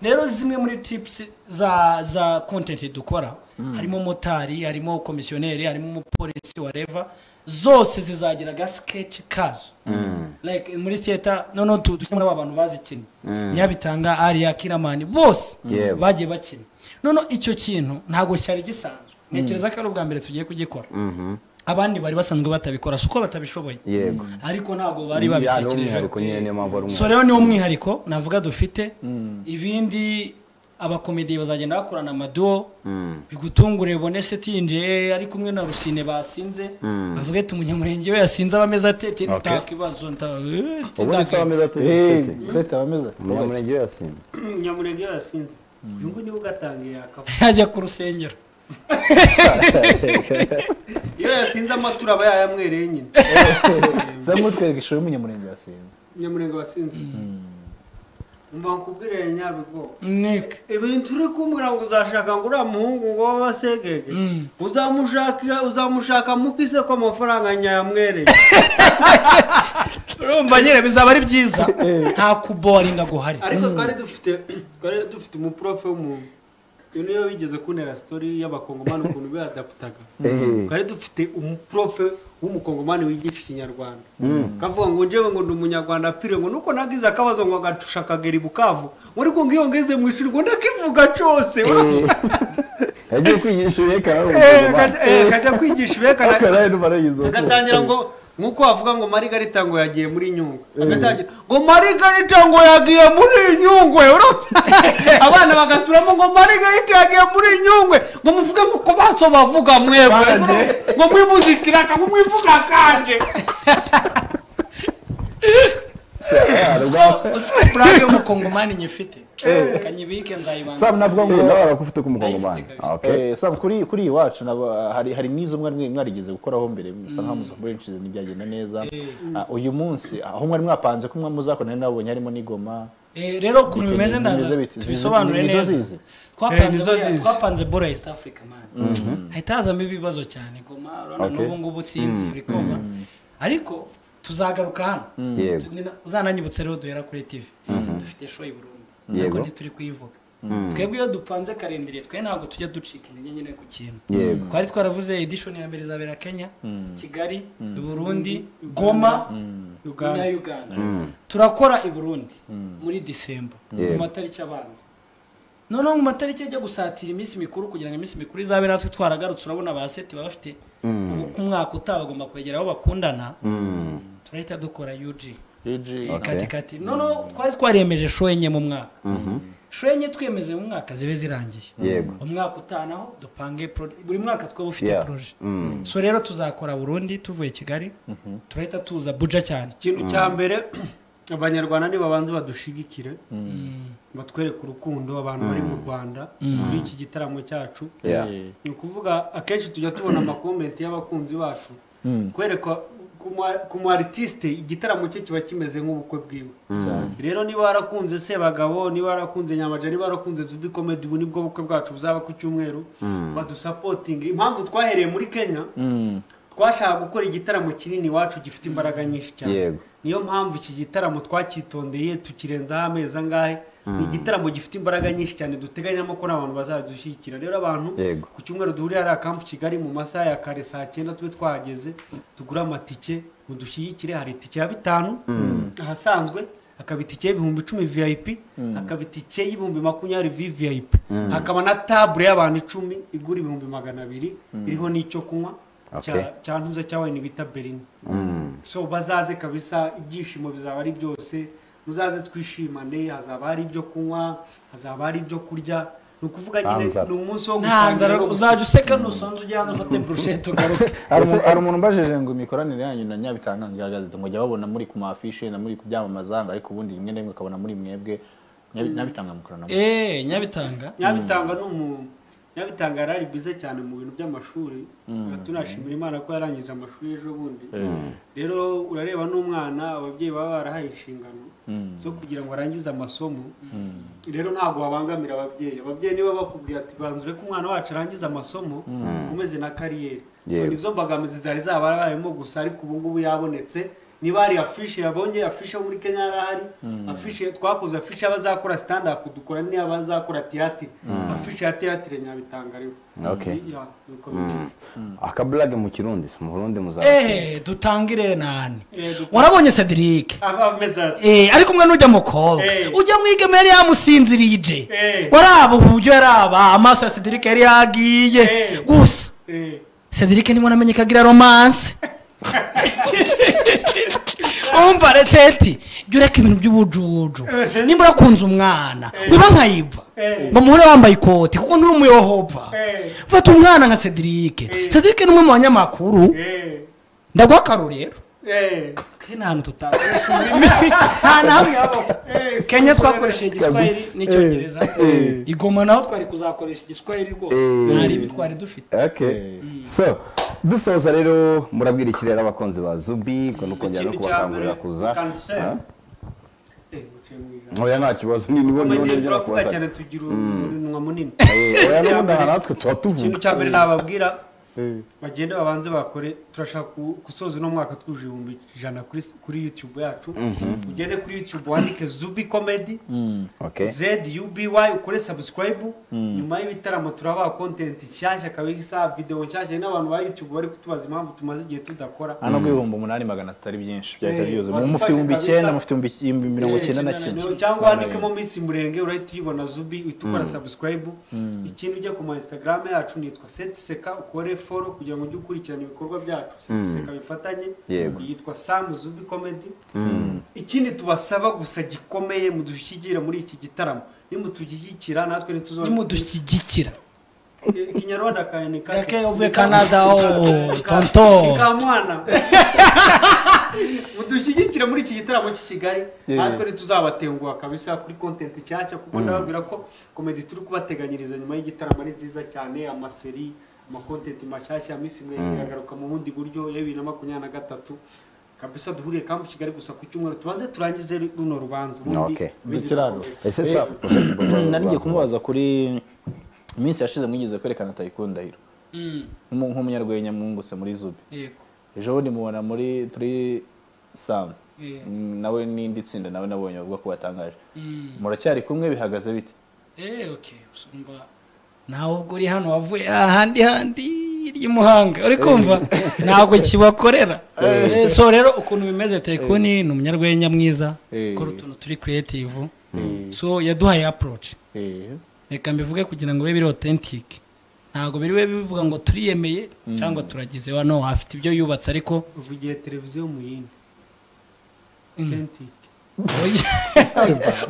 rero zimwe muri tips za za content dukora harimo motari harimo komisiyoneri harimo umupolisi wareva zose zizagira agasikeci kazo like muri theater noneho tu- dushyiramo n'aba bantu bazikinnye nyabitanga ariya kiramani bose Yewe. bagiye bakina noneho icyo kintu ntabwo cyari gisanzwe ntekereza ko ari ubwa mbere tugiye kugikora abandi bari basanzwe batabikora si uko batabishoboye yego ariko ntabwo bari Bijyana babitekerejeho n'umwihariko nyine niyo mpamvu ari so rero niwo mwihariko navuga dufite ibindi abakomediye bazagenda bakorana amaduwo Mm. bigutungure ubone setinje ari kumwe na rusine basinze Mm. bavuge ati umunyamurenge we yasinze abameze atete Okay. nta kibazo nta eh, ubundi ndaka- se ameze Eh, atisete sete abameze ati, umunyamurenge we yasinze nyamurenge iyo yasinze uyu nguyu niwe ugatangiye yakavuga yajya ku rusengero iyo yasinze amatura aba yayamwereye nyine za mutwereka ishusho y'umunyamurenge yasinze nyamurenge wasinze mba nkubwire nyabigo nteko ibintu uri kumbwira ngo uzashaka ngo uriya muhungu ngo w'abasegege Mm. uzamushaka uzamushaka mu kise ko amafaranga nyayamwereye urumva nyine bizaba ari byiza nta kuboringa guhari ariko twari dufite twari dufite umuprofe w'umuntu iyo niyo bigeze kuntera sitori y'abakongomani ukuntu biradaputaga twari dufite umuprofe w'umukongomani wigisha ikinyarwanda kavuga ngo njyewe ngo ndi umunyarwanda pire ngo nuko nagize akabazo ngo agacusha akagera i bukavu ngo ariko ngo iyo ngeze mu ishuri ngo ndakivuga cyose yagiye kwigisha uyerekana Eh, kajya- eh, kajya kwigisha ibekana akaraye n'umarayizo agatangira ngo nk'uko wavuga ngo marigarita ngo yagiye muri nyungwe agatangira ngo marigarita ngo yagiye muri nyungwe urumva? abana bagasubiramo ngo marigarita yagiye muri nyungwe ngo muvuge ko baso bavuga mwebwe ngo mwimuzikiraka ngo mwivuga kanje burake y'umukongomani nyifite kanyibike nzayibanga sam navuga ngo nawe barakufite k'umukongomani Ndayifite Ah, kabisa. okay. Eh, Sam, kuri kuri iyi wacu naba- hari hari n'izo mwari mwe- mwarigeze gukoraho mbere musa nkaho muzakoresheje ntibyagenda neza Ah, uyu munsi aho mwari mwapanze ko mwa muzakora nari nabonye harimo n'igoma Eh, rero ukuntu bimeze ndaza Nizo biti- tubisobanure nizo neza zizi. Eh, nizo twapanze zizi. twapanze bora ya east africa man hahita hazamo ibibazo cyane goma urabona Okay. n'ubu ngubu sinzi bikoma ariko tuzagaruka hano Yego. Tu- nina- uzananyibutse rero duhera kuri tv dufite show i burundi Yego. ariko ntituri kuyivuga twebwe iyo dupanze karindiriye twe ntabwo tujya ducika intege nyine ku kintu Yego. twari twaravuze edition ya mbere izabera kenya kigali i burundi goma na uganda turakora i burundi muri disemba Yego. mu matariki abanza noneho mu matariki ajya gusatira iminsi mikuru kugira ngo iminsi mikuru izabe natwe twaragarutse urabona ba seti baba bafite ubu ku mwaka utaha bagomba kwegera aho bakundana Mm. turahita dukora yuji Gigi, Okay. katikati noneho twari twaremeje show enye mu mwaka show enye twemeze mu mwaka zibe zirangiye yego umwaka utaha naho dupange pro- buri mwaka twaba ufite Yeah. proje Mm. so rero tuzakora burundi tuvuye kigali turahita tuza buja cyane ikintu cya mbere abanyarwanda nibabanze badushigikire batwereke urukundo abantu bari mu rwanda muri iki gitaramo cyacu Yeah. eh, ni ukuvuga akenshi tujya tubona amakomenti y'abakunzi bacu kwereka ku mu- ku mu aritiste igitaramo cye kiba kimeze nk'ubukwe bwiwe rero niba warakunze sebagabo niba warakunze nyamaja niba warakunze zubi komedi ubu nibwo bukwe bwacu buzaba ku cyumweru badusapotinge impamvu twahereye muri kenya twashaka gukora igitaramo kinini iwacu gifite imbaraga nyinshi cyane Yego. niyo mpamvu iki gitaramo twakitondeye tukirenzaho amezi angahe ni igitaramo gifite imbaraga nyinshi cyane duteganyamo ko n'abantu bazadushyigikira rero abantu Yego. ku cyumweru duhurira hariya kampu kigali mu masaha ya kare saa cyenda tube twahageze tugure amatike mudushyigikire hari itike ya bitanu ahasanzwe hakaba itike y'ibihumbi icumi vip hakaba itike y'ibihumbi makumyabiri vvip hakaba na tabure y'abantu icumi igura ibihumbi magana abiri iriho n'icyo kunywa Okay. cya- cya ntuza cya wayini bita berine Mm. so bazaze kabisa ibyishimo bizaba ari byose muzaze twishimane hazaba hari ibyo kunywa hazaba hari ibyo kurya ni ukuvuga nyine Ntanzara. ni umunsi wo nta gusangira nzara no uzajya useka nusonza ujya hano ufate burushete ugaruke hari umu- hari umuntu umbajije ngo imikoranire yanyu na nyabitanga ngo ihagaze ngo jya babona muri ku mafishe na muri ku byamamaza ngo ariko ubundi rimwe na rimwe ukabona muri mwebwe Nyabi- nyabitanga mukorana mu- eee nyabitanga nyabitanga ni umuntu nyabitanga yari ari bize cyane mu bintu by'amashuri tunashimira imana ko yarangiza amashuri ejo bundi rero urareba n'umwana ababyeyi baba barahaye inshingano zo kugira ngo arangize amasomo rero ntabwo wabangamira ababyeyi ababyeyi niba bakubwira ati banzure ko umwana wacu arangize amasomo umeze na kariyeri so Yego. nizo mbogamizi zari zabarayemo gusa ariko ubu ngubu yabonetse niba hari afishe yabonye afishe yo muri kenya yarahari afishe twakoze afishe y'abazakora stand up dukora n'iy'abazakora tiyatire afishe ya tiyatire nyabitangariwe Okay. nuko bimeze akaburage mu kirundi si mu burundi muzaba eee dutangire nani Eh, dutangire. warabonye cedric aba ameze ati Eh, ariko mwana ujya mukobwa Eh. ujya mu igeme yari yamusinzirije Eh. waraba uburyo yaraba amaso ya cedric yari yagiye Eh. gusa eh, cedric niwe namenye ko agira romance umva reseti jya ureka ibintu by'ubujuju nimba urakunze umwana wiba nkayiva Eh. ngo muhure wambaye ikoti kuko nturi umuyohova Eh. fata umwana nka cedric cedric ni umwe mu banyamakuru eh, ndaguha akaro rero eh. kuri nta hantu tutakoresha ururimi nta na hamwe habaho Eh, kenya twakoresheje igiswahili Kagufi. n'icyongereza igoma naho twari kuzakoresha igiswahili rwose Eh. ntari ibi twari dufite Okay. so dusoza rero murabwira iki rero abakunzi ba zubi ngo ni ukongera no Ikindi cya kubakangurira mbere, kuza cancel. Ah? Eh, uciye mu ijambo. oya nta kibazo ni nibo Mu nibo gihe ndongera turavuga kubazana cyane tugira umunwa munini Eh, oya n'ubundi aha natwe tuba ikintu tuvuga cya mbere nababwira bagende babanze bakore turashaka ku- gusoza uno mwaka twuje ibihumbi ijana kuri s- kuri youtube yacu ugende kuri youtube wandike zubi comedy Okay. zuby ukore subscribe nyuma y'ibitaramo turaba content nshyashya kabisa videwo nshyashya n'abantu ba youtube bari kutubaza impamvu tumaze igihe tudakora hano ku ibihumbi umunani magana atatu ari byinshi byahita Eh, byuzuye wabifashe mufite ibihumbi kabisa. icyenda mufite ibihumbi iki- ibihumbi mirongo Eh, icyenda na icyenda kimwe mirongo- cyangwa wandikemo minsi murenge urahita uyibona zubi uhita ukora subscribe ikindi ujya ku ma instagram yacu nitwa setiseka ukore follow kugira ngo ujye ukurikirana ibikorwa byacu setiseka bifatanye Yego. yitwa sam zubi comedy ikindi tubasaba gusa gikomeye mudushyigikire muri iki gitaramo nimutugikira natwe ntituzona nimudushyigikira ikinyarwanda kawe ni kake Kake uvuye Canada, oh, tonto. kamwana mudushyigikire muri iki gitaramo cy'i kigali natwe ntituzabatenguha kabisa kuri content nshyashya kuko ndababwira ko komedi turi kubateganyiriza nyuma y'igitaramo ari nziza cyane amaseri amakontenti mashyashya minsi mirenge iragaruka mu bundi buryo ya bibiri na makumyabiri na gatatu kabisa duhuriye kampu kigali gusa ku cyumweru tubanze turangize runo rubanza ubundi Okay. ibindi Dukiranuke. turakomeza. ese sa nari ngiye kumubaza kuri iminsi yashize mwigeze kwerekana tayikunda hiro Nk'umu- nk'umunyarwenya mwungutse muri zubi yego ejo bundi mubona muri turi samu nawe n'indi tsinda nawe nabonye bavuga ko batangaje muracyari kumwe bihagaze bite eee oke usumba nawe ubwo uri hano wavuye ahandi handi hirya i muhanga uri kumva ntabwo kibakorera Eh, so rero ukuntu bimeze tekuni ni umunyarwenya mwiza Eh. ukora utuntu turi creative so yaduhaye approach reka mbivuge kugira ngo bibe biri authentic ntabwo biri bibe bivuga ngo turiyemeye cyangwa turagize wano afite ibyo yubatse ariko ubu igihe televiziyo mu yindi authentic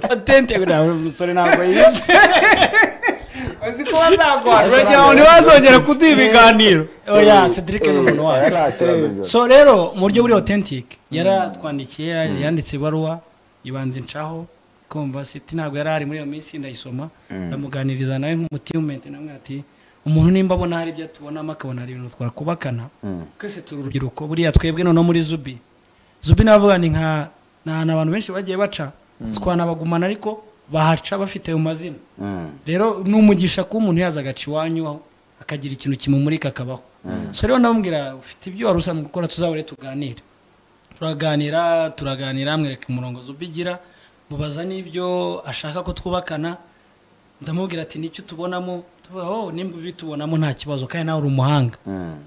patente buriya buri umusore ntabwo yize azi ko bazagwa uragira ngo ntibazongere kuduha ibiganiro oya cedric ni umuntu wacu ntabwo so rero mu buryo buri authentic yaratwandikiye yanditse ibaruwa ibanza incaho kumva siti ntabwo yari ari muri iyo minsi ndayisoma ndamuganiriza nawe nk'umutimenti namwe ati umuntu nimba abona hari ibyo tubonamo akabona hari ibintu twakubakana twese turi urubyiruko buriya twebwe noneho muri zubi zubi n'abavuga ni nka ni ahantu abantu benshi bagiye baca twanabagumana ariko bahaca bafite ayo mazina rero ni umugisha kuba umuntu yaza agaca iwanyu aho akagira ikintu kimumurika akabaho so rero ndamubwira ufite ibyo wari usanzwe gukora tuzabure tuganire turaganira turaganira mwereka umurongo ubigira mubaza n'ibyo ashaka ko twubakana ndamubwira ati nicyo tubonamo tuvuga oh nimba ubitubonamo nta kibazo kandi nawe uri umuhanga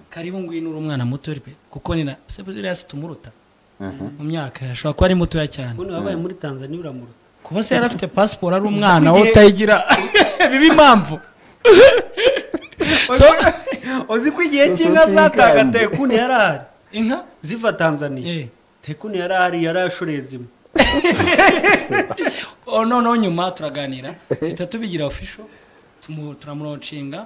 karibu ngwino uri umwana muto rwe kuko ni na se buriya si tumuruta mu myaka ashobora kuba ari mutoya cyane ubundi wabaye muri tanzania uramura kuba se yari afite pasiporo ari umwana wowe utayigira biba impamvu so uzi ko igihe cy'inka zataga tekuni yari ahari inka ziva tanzania eh tekuni yari ahari yari ashoreye zimwe oh, noneho nyuma turaganira duhita tubigira official tumu- turamuroncinga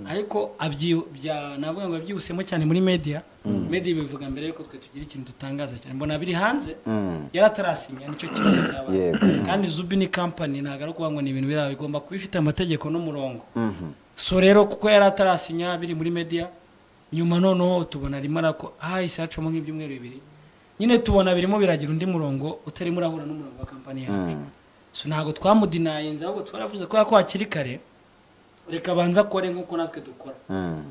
ariko abyi- bya- navuga ngo yabyihusemo cyane muri media media bivuga mbere yuko twe tugira ikintu dutangaza cyane mbona biri hanze yari atarasinya nicyo kibazo byabaye Yego. kandi zubi ni company ntabwo ari ukuvuga ngo ni ibintu biriya bigomba kuba bifite amategeko n'umurongo so rero kuko yari atarasinya biri muri media nyuma noneho tubona arimo arako hahise hacamo nk'ibyumweru bibiri nyine tubona birimo biragira undi murongo utarimo urahura n'umurongo wa kampani yacu so ntabwo twamudinayinze ahubwo twaravuze ko ko hakiri kare reka abanze akore nk'uko natwe dukora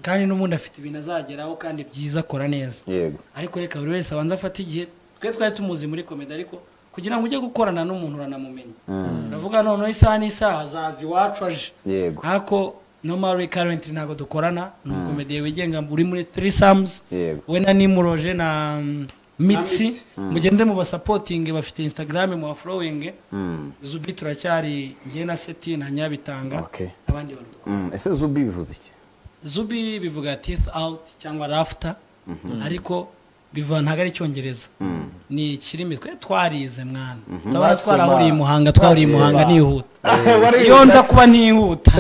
kandi n'ubundi afite ibintu azageraho kandi byiza akora neza yego ariko reka buri wese abanza afate igihe twe twari tumuzi muri komedi ariko kugira ngo ujye gukorana n'umuntu uranamumenya uravuga noneho isaha n'isaha azaza iwacu aje Yego. ariko normally currently ntabwo dukorana ni ukomediye wigenga uri muri threesomes Yego. we na nimuroje na mm, mitsi Mitsi. mugende mubasapotinge bafite instagram mubafollowinge Mm. zubi turacyari njye na seti na nyabitanga Okay. abandi bantu Mm, ese zubi bivuze iki zubi bivuga teeth out cyangwa rafter ariko bivuga ntabwo ari icyongereza ni ikirimi twe twarize mwana twaba Basoma. twarahuriye i muhanga twahuriye i Basoma. muhanga nihuta Wari- iyo nza kuba ntihuta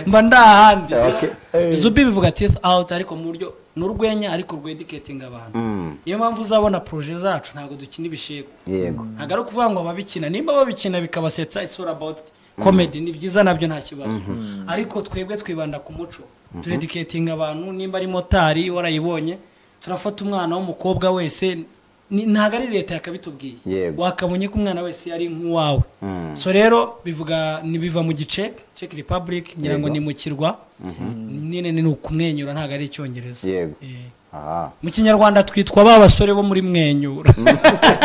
mba ndi ahandi So, zubi bivuga teeth out ariko mu buryo ni urwenya ariko rwedicatinga abantu Mm. niyo mpamvu uzabona poroje zacu ntabwo dukina ibishegu yego ntabwo ari ukuvuga ngo ababikina nimba babikina bikabasetsa it's all about comedy ni byiza nabyo nta kibazo ariko twebwe twibanda ku muco turediketinga abantu nimba ari motari warayibonye turafata umwana w'umukobwa wese ni- ntabwo ari leta yakabitubwiye Yego. wakabonye ko umwana wese ari nk'uwawe Mm. so rero bivuga ntibiva mu gice Czech Republic ngira ngo Yego. ni mu kirwa nyine ni ukumwenyura ntabwo ari icyongereza Yego. Eh. aha mu kinyarwanda twitwa ba basore bo muri mwenyura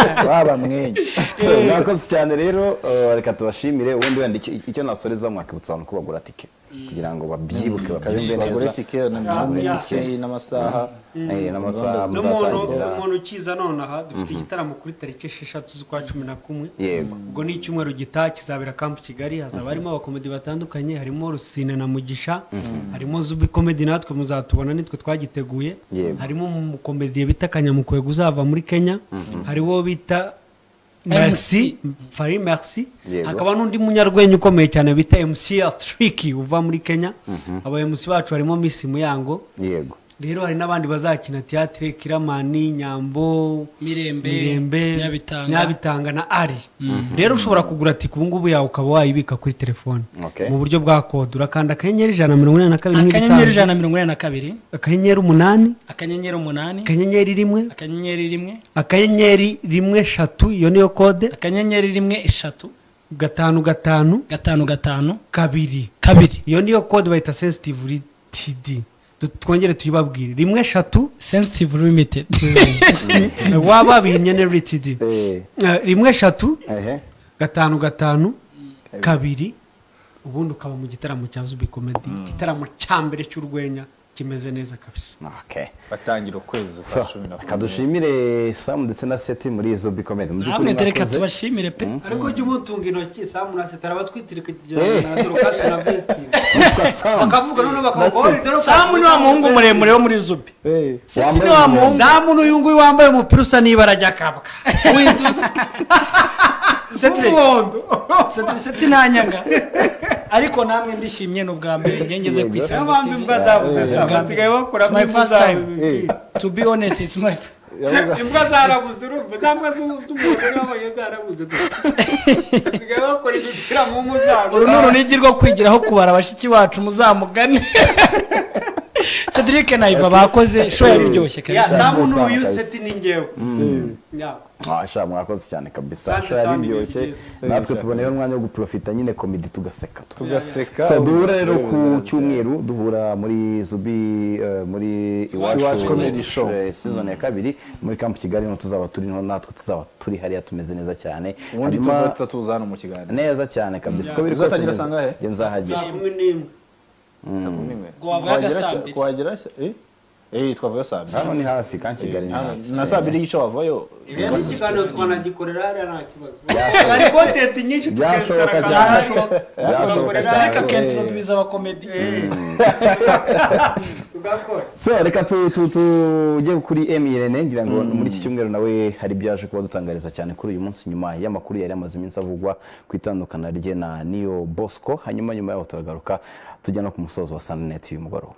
babamwenye So, mwakoze cyane rero uh, reka tubashimire ubundi wenda icyo- icyo nasoreza mwakibutsa abantu ko bagura tike kugira ngo babyibuke babyumve bagure neza tike bagure tike n'amasaha Eh, n'amasaha n'umuntu muzasangira umuntu ukiza nonaha dufite igitaramo kuri tariki esheshatu z'ukwa cumi na kumwe yego ubwo ni icyumweru gitaha kizabera kampu kigali hazaba harimo abakomedi batandukanye harimo rusine na mugisha harimo zubi komedi natwe muzatubona nitwe twagiteguye Yego. harimo umukomediye bita kanyamukwega uzava muri kenya hariwo bita MC. Merci, Fari Merci, Yego. hakaba n'undi munyarwenya ukomeye cyane bita MC Atriki uva muri Kenya, aba MC bacu harimo Miss Muyango, yego rero hari n'abandi bazakina tiyatire kiramani nyambo Mirembe, mirembe Nyabitanga. nyabitanga na ari rero ushobora kugura tike ubu ngubu yawe ukaba wayibika kuri telefone Okay. mu buryo bwa kode urakanda akanyenyeri ijana na mirongo inani na kabiri akanyenyeri nk'ibisanzwe ijana na mirongo inani na kabiri akanyenyeri umunani akanyenyeri umunani akanyenyeri rimwe akanyenyeri rimwe akanyenyeri rimwe eshatu iyo niyo kode akanyenyeri rimwe eshatu gatanu gatanu gatanu gatanu kabiri kabiri iyo niyo kode bayita sensitive td Du- twongere tuyibabwire rimwe eshatu sensitive limited waba bihinnye ne td eh Eh, rimwe eshatu ehe gatanu gatanu kabiri ubundi ukaba mu gitaramo cya zubi komedi igitaramo cya mbere cy'urwenya kimeze neza kabisa okay batangira ukwezi kwa so cumi na kumwe. reka dushimire sam ndetse na seti muri izo bikomedi mu by'ukuri namwe tereka mwakoze. tubashimire pe ariko jya umutunga intoki samu na setara batwitiriye Eh. na dorokasi na vesitini Witwa Sam. bakavuga noneho bakavuga "Oh, dorokasi samu ni wa muhungu muremure wo muri zubi Eh, seti ni wa muhungu samu n'uyu nguyu wambaye umupira usa n'ibara rya kabwa winduza Cedric. Cedric, seti ntanyanga ariko namwe ndishimye ni ubwa mbere ngengeze ku n'abambi isango imbwa zabuze Eh. samu basigaye bakuramo My imbwa first time. zabuze to be honest it's my imbwa zarabuze urumva za mbwa z'u- z'umuntu n'abonye zarabuze du. basigaye bakora imipira mu mpu zabo uru ni urunigi rwo kwigiraho kubara bashiki bacu muzamugane cedric nayiva bakoze show yariryoshye ya kabisa samu Samu, n'uyu Samu, seti ni njyewe Ya. Ah, sha mwakoze cyane kabisa Asante, sha Sam, yaribyoshye ni byiza. natwe tuboneyeho umwanya wo guprofita nyine komedi tugaseka tu- tugaseka So, duhura rero ku ubuzima. cyumweru duhura muri zubi eh, muri Iwacu Comedy Show. eh, season ya kabiri muri kampu kigali niho tuzaba turi niho natwe tuzaba turi hariya tumeze neza cyane ubundi Hanyuma- tuva tuza hano mu kiganiro neza cyane kabisa uko biri kose Uzatangira ngeze- sangahe? njye nzahagera Saa kumi n'imwe Ngo wavuye agasambiri. twagera eh eh twavuye saa hano mbiri ni hafi kandi kigali ni Hano, hafi na saa mbiri y'igice wavayo rero ikiganiro twanagikorera hariya nta kibazo hari kontenti nyinshi byashoboka tukesitara cyane. kanashoboka Byashoboka tugakorera cyane. ariko ariko akenshi tubiza abakomedi tugakora so reka tu- tu- tujye kuri emi irene ngira ngo muri iki cyumweru nawe hari ibyaje kuba dutangariza cyane kuri uyu munsi nyuma y'amakuru yari amaze iminsi avugwa ku itandukana rye na niyo bosco hanyuma nyuma yaho turagaruka tujya no ku musozo wa sannet y'umugoroba